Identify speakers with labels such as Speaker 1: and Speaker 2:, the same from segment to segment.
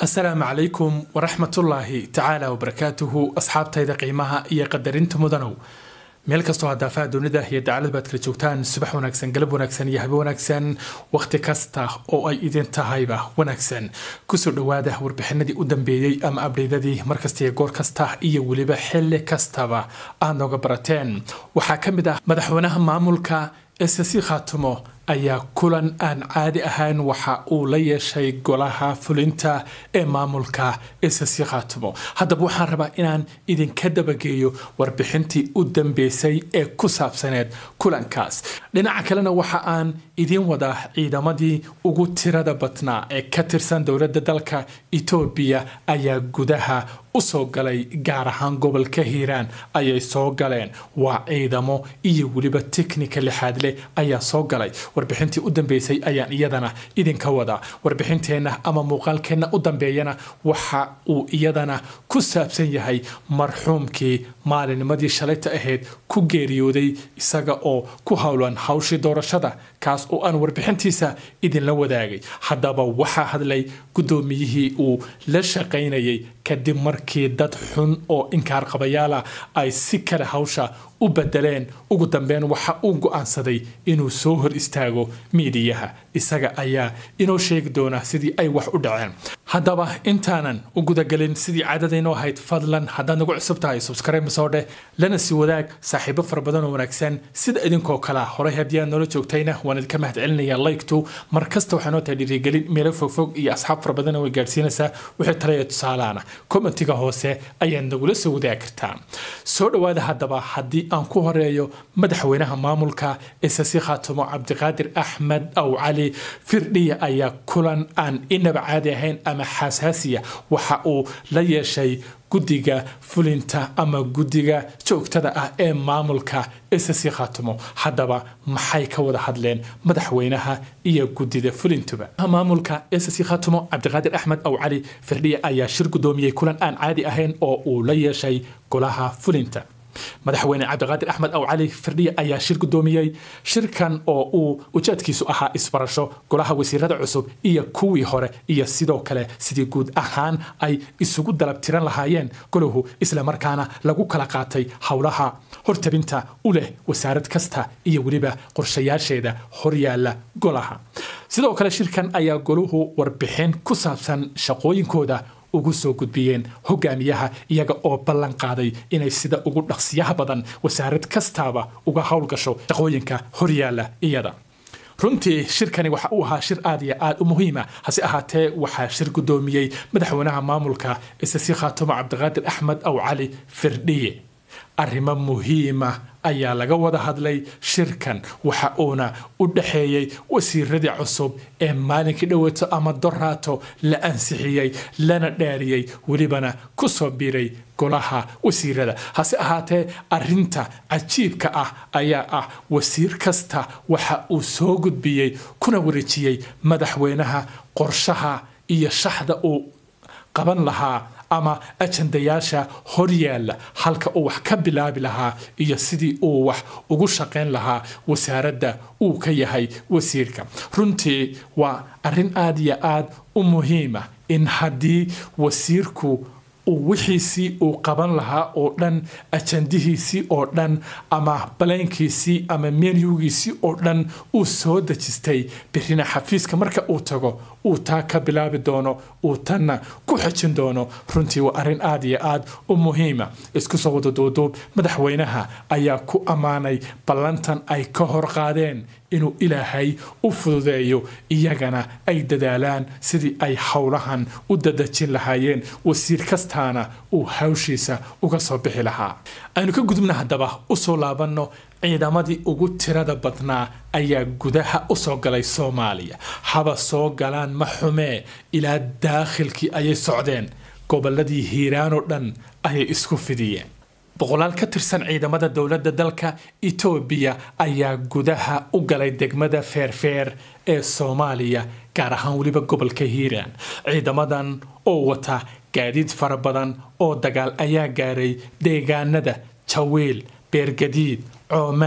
Speaker 1: asalaamu calaykum waraxmatullaahi tacaala wabarakaatuhu asxaabtayda qiimaha iyo qadarinta mudanow meel kastoo hadaafaha dunida iyo dacalad baad kala joogtaan subax wanaagsan galab wanaagsan iyo habe wanaagsan wakhti kasta oo ay idin tahayba wanaagsan kusoo dhowaada warbixinadii u dambeeyey ama abdheydadii markasta iyo goor kasta iyo weliba xilli kastaba aad nooga barateen waxaa ka mid ah madaxweynaha maamulka ssc khaatumo ayaa kulan aan caadi ahayn waxa uu la yeeshay golaha fulinta ee maamulka ssc khaatumo haddaba waxaan rabaa inaan idinka dabageeyo warbixintii u dambeysay ee ku saabsaneed kulankaas dhinaca kalena waxa aan idiin wadaa ciidamadii ugu tirada badnaa ee ka tirsan dowladda dalka etoobiya ayaa gudaha usoo galay gaar ahaan gobolka hiiraan ayay soo galeen waa ciidamo iyo weliba teknika lixaad leh ayaa soo galay warbixintii u dambeysay ayaan iyadana idinka wadaa warbixinteenna ama muuqaalkeenna u dambeeyana waxa uu iyadana ku saabsan yahay marxuumkii maalinimadii shalayta ahayd ku geeriyooday isaga oo ku howlan hawshii doorashada kaas oo aan warbixintiisa idinla wadaagay haddaba waxaa hadlay guddoomiyihii uu la shaqaynayay kadib markii dad xun oo inkaar qabayaala ay si kale hawsha u bedeleen ugu dambeyn waxa uu go'aansaday inuu soo hor istaago miidiyaha isaga ayaa inoo sheegi doona sidii ay wax u dhaceen haddaba intaanan u gudagelin sidii caadadaynoo ahayd fadlan haddaad nagu cusub tahay subscribe soo dheh lana sii wadaag saaxiibo fara badan oo wanaagsan sida idinkoo kalea horay haddii aad noola joogtayna waan idinka mahad celinaya laygtu mar kasta waxaa noo tahay dhiirigelin meelo fogfog iyo asxaab fara badan way gaadhsiinaysaa wixii talaya tusaalaana commentiga hoose ayaad nagula soo wadaagi kartaa soo dhowaada haddaba haddii aan ku horeeyo madaxweynaha maamulka ssc khaatumo cabdiqaadir axmed aw cali firdhiya ayaa kulan aan inaba caadi ahayn ama xasaasiya waxa uu la yeeshay guddiga fulinta ama guddiga joogtada ah ee maamulka ssc khaatumo haddaba maxay ka wada hadleen madaxweynaha iyo guddida fulintuba maamulka ssc khaatumo cabdiqaadir axmed aw cali firdhiya ayaa shir guddoomiyey kulan aan caadi ahayn oo uu la yeeshay golaha fulinta madaxweyne cabdiqaadir axmed aw cali firdhiya ayaa shir guddoomiyey shirkan oo uu ujeedkiisu ahaa isbarasho golaha wasiirada cusub iyo kuwii hore iyo sidoo kale sidii guud ahaan ay isugu dalab tiran lahaayeen golahu islamarkaana lagu kala qaatay howlaha hortabinta u leh wasaarad kasta iyo weliba qorshayaasheeda horyaala golaha sidoo kale shirkan ayaa golahu warbixin ku saabsan shaqooyinkooda ugu soo gudbiyeen hogaamiyaha iyaga oo ballan qaaday inay sida ugu dhaqsiyaha badan wasaarad kastaaba uga howlgasho shaqooyinka horyaala iyada runtii shirkani waxa uu ahaa shir aad iyo aad u muhiima hase ahaatee waxaa shir guddoomiyey madaxweynaha maamulka ssc khaatumo cabdiqaadir axmed aw cali firdhiye arrimo muhiima ayaa laga wada hadlay shirkan waxa uuna u dhaxeeyey wasiiradii cusub ee maalinkii dhoweeto ama doraato la ansixiyey lana dhaariyey welibana ku soo biiray golaha wasiirada hase ahaatee arinta cajiibka ah ayaa ah wasiir kasta waxa uu soo gudbiyey kuna wareejiyey madaxweynaha qorshaha iyo shaxda uu qaban lahaa ama ajandayaasha horyaala halka uu wax ka bilaabi lahaa iyo sidii uu wax ugu shaqayn lahaa wasaaradda uu ka yahay wasiirka runtii waa arrin aad iyo aad u muhiima in haddii wasiirku uu wixiisii uu qaban lahaa oo dhan ajandihiisii oo dhan ama balaynkiisii ama menyugiisii oo dhan uu soo dejistay birina xafiiska marka uu tago uu taa ka bilaabi doono uu tanna ku xejin doono runtii waa arrin aad iyo aad u muhiima isku soo wada duuduub madaxweynaha ayaa ku ammaanay ballantan ay ka hor qaadeen inuu ilaahay u fududeeyo iyagana ay dadaalaan sidii ay howlahan u dadajin lahaayeen wasiir kastaana uu hawshiisa uga soo bixi lahaa aynu ka gudubna haddaba usoo laabanno ciidamadii ugu tirada badnaa ayaa gudaha usoo galay soomaaliya haba soo galaan ma xumee ilaa daakhilkii ayay socdeen gobolladii hiiraan oo dhan ayay isku fidiyeen boqolaal ka tirsan ciidamada dowladda dalka etoobiya ayaa gudaha u galay degmada feerfeer ee soomaaliya gaar ahaan weliba gobolka hiiraan ciidamadan oo wata gaadiid fara badan oo dagaal ayaa gaaray deegaanada jawiil beergadiid coomaad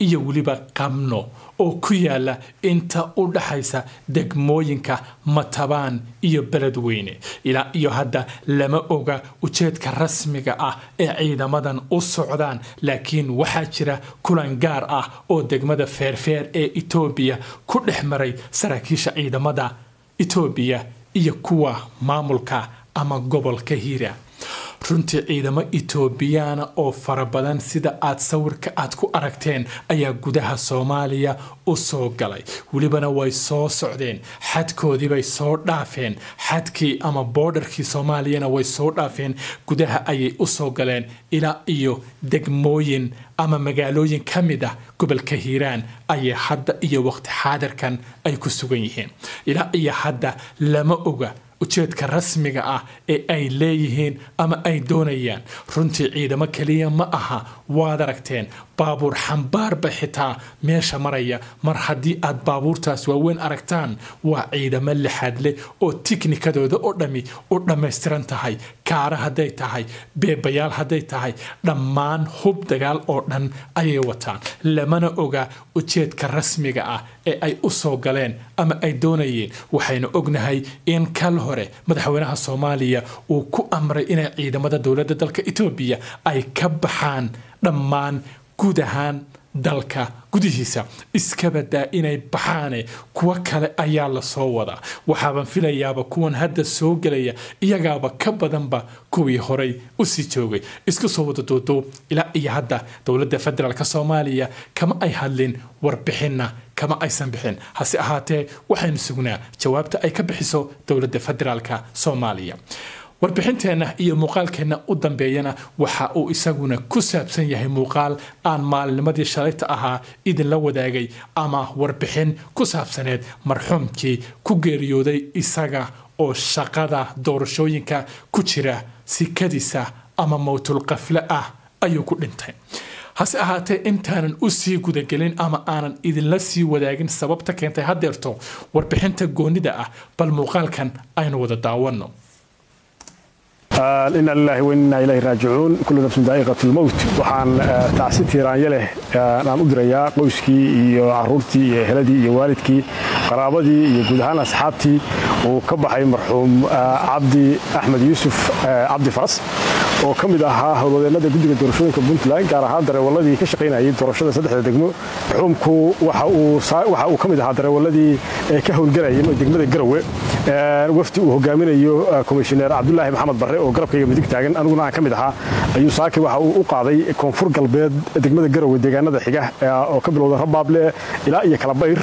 Speaker 1: iyo weliba qamno oo ku yaala inta u dhaxaysa degmooyinka matabaan iyo beledweyne ilaa iyo hadda lama oga ujeedka rasmiga ah ee ciidamadan u socdaan laakiin waxaa jira kulan gaar ah oo degmada feerfeer ee etoobiya ku dhex maray saraakiisha ciidamada etoobiya iyo kuwa maamulka ama gobolka hiira runtii ciidamo etoobiyaana oo fara badan sida aad sawirka aad ku aragteen ayaa gudaha soomaaliya u soo galay welibana way soo socdeen xadkoodiibay soo dhaafeen xadkii ama boodharkii soomaaliyana way soo dhaafeen gudaha ayay u soo galeen ilaa iyo degmooyin ama magaalooyin ka mid ah gobolka hiiraan ayay hadda iyo waqti xaadirkan ay ku sugan yihiin ilaa iyo hadda lama oga ujeedka rasmiga ah ee ay leeyihiin ama ay doonayaan runtii ciidamo keliya ma aha waad aragteen baabuur xambaarba xitaa meesha maraya mar haddii aad baabuurtaas waaweyn aragtaan waa ciidamo lixaad leh oo tiknikadooda oo dhammi u dhammaystiran tahay kaara hadday tahay beebayaal hadday tahay dhammaan hub dagaal oo dhan ayay wataan lamana oga ujeedka rasmiga ah ee ay u soo galeen ama ay doonayeen waxaynu ognahay in kal hore madaxweynaha soomaaliya uu ku amray inay ciidamada dowladda dalka etoobiya ay ka baxaan dhammaan guud ahaan dalka gudihiisa iska badaa inay baxaane kuwo kale ayaa lasoo wadaa waxaaban filayaaba kuwan hadda soo gelaya iyagaaba ka badanba kuwii horay usii joogay isku soo wada duuduub ilaa iyo hadda dowladda federaalk soomaaliya kama ay hadlin warbixinna kama aysan bixin hase ahaatee waxaynu sugnaa jawaabta ay ka bixiso dowladda federaalk soomaaliya warbixinteenna iyo muuqaalkeenna u dambeeyana waxa uu isaguna ku saabsan yahay muuqaal aan maalinimadii shalayta ahaa idinla wadaagay ama warbixin ku saabsaneed marxuumkii ku geeriyooday isaga oo shaqada doorashooyinka ku jira sikadiisa ama mowtulqafle ah ayuu ku dhintay hase ahaatee intaanan u sii gudagelin ama aanan idinla sii wadaagin sababta keentay haddeerto warbixinta goonida ah bal muuqaalkan aynu wada daawanno
Speaker 2: ina lilahi wainaa ilahi raajicuun kullu nafsin daa'iqat lmowt waxaan tacsi tiiraanya leh aan u dirayaa qoyskii iyo caruurtii iyo eheladii iyo waalidkii qaraabadii iyo guud ahaan asxaabtii uu ka baxay marxuum cabdi axmed yuusuf cabdi faras oo ka mid ahaa howlwadeennada guddiga doorashooyinka puntland gaar ahaan dareewaladii ka shaqaynayay doorashada saddexda degmo marxuumku waxa uu ka mid ahaa dareewaladii ka howlgelayay degmada garowe wafdi uu hogaaminayo komishineer cabdulaahi maxamed barre oo garabkayga midig taagan aniguna aan ka mid ahaa ayuu saaki waxa uu u qaaday koonfur galbeed degmada garowe deegaanada xiga oo ka bilowda rabaable ilaa iyo kalabayr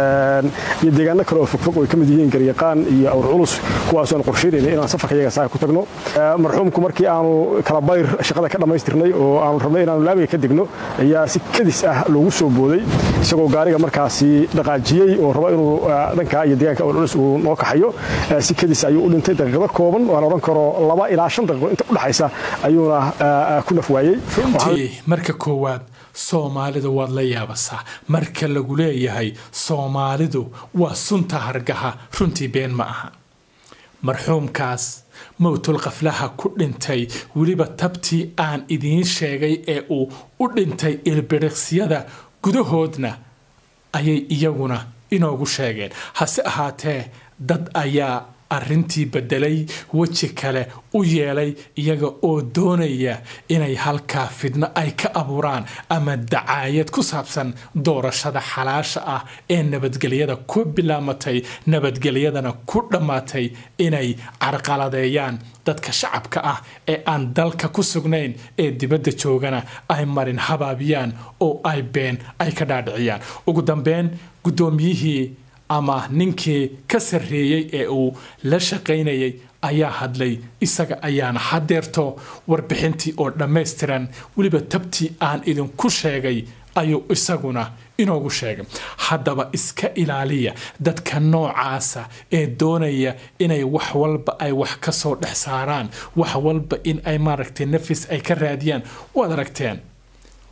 Speaker 2: iyo deegaano kale oo fogfog oo ay ka mid yihiin garyaqaan iyo awr culus kuwaasoo aan qorsheynayna inaan safarka iyaga saaka ku tagno marxuumku markii aanu kalabayr shaqada ka dhammaystirnay oo aanu rabnay inaanu laamiga ka degno ayaa si kadis ah loogu soo booday isagoo gaariga markaasi dhaqaajiyey oo raba inuu dhanka iyo deegaanka awr culus uu noo kaxayo si kadis ayuu u dhintay daqiiqado kooban waan odhan karo laba ilaa shan daqiiqo inta u dhaxaysa ayuuna ku naf waayey
Speaker 1: runtii marka koowaad soomaalidu waad la yaabasaa marka lagu leeyahay soomaalidu waa sunta hargaha runtii been ma aha marxuumkaas mowtul qaflaha ku dhintay weliba tabtii aan idiin sheegay ee uu u dhintay ilbiriqsyada gudahoodna ayay iyaguna inoogu sheegeen hase ahaatee dad ayaa arrintii beddelay weji kale u yeelay iyaga oo doonaya inay halkaa fidno ay ka abuuraan ama dacaayad ku saabsan doorashada xalaasha ah ee nabadgelyada ku bilaamatay nabadgelyadana ku dhammaatay inay carqaladeeyaan dadka shacabka ah ee aan dalka ku sugnayn ee dibadda joogana ay marin habaabiyaan oo ay been ay ka dhaadhiciyaan ugu dambeyn guddoomiyihii ama ninkii ka sarreeyey ee uu la shaqaynayay ayaa hadlay isaga ayaana hadeerto warbixintii oo dhammaystiran weliba tabtii aan idinku sheegay ayuu isaguna inoogu sheegay haddaba iska ilaaliya dadka noocaasa ee doonaya inay wax walba ay wax ka soo dhex saaraan wax walba in ay maaragtay nafis ay ka raadiyaan waad aragteen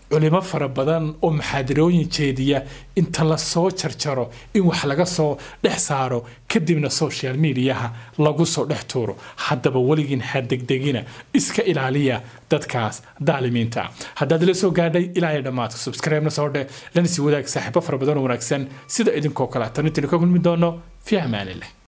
Speaker 1: culimo fara badan oo maxaadirooyin jeediya inta la soo jarjaro in wax laga soo dhex saaro kadibna social mediaha lagu soo dhex tuuro haddaba weligiin ha degdegina iska ilaaliya dadkaas daalimiinta haddaad la soo gaadhay ilaa ay dhammaadka subscribe-na soo dheh lana sii wadaag saaxiibo fara badan oo wanaagsan sida idinkoo kale tan intaynu ka kulmi doono fi amaanileh